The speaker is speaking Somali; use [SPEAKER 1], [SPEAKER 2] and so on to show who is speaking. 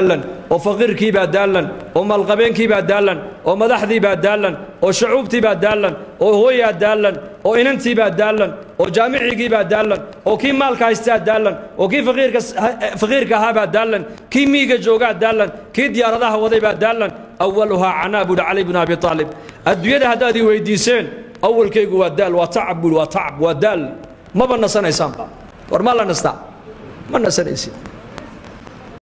[SPEAKER 1] daallan oo faqiirkiibaa daallan oo maalqabeenkiibaa daallan oo madaxdiibaa daallan oo shucuubtiibaa daallan oo hooyaa daallan oo inantiibaa daallan oo jaamicigiibaa daallan oo kii maalka haystaa daallan oo kii faqiirka faqiirka ahaabaa daallan kii miiga joogaa daallan kii diyaaradaha wadaybaa daallan awaluhaa canaa buuhi cali bnu abi aalib adduunyada haddaad ii weydiiseen awalkaygu waa daal waa tacab buuhi waa tacab waa daal maba nasanaysaanba war ma la nastaa ma nasanaysid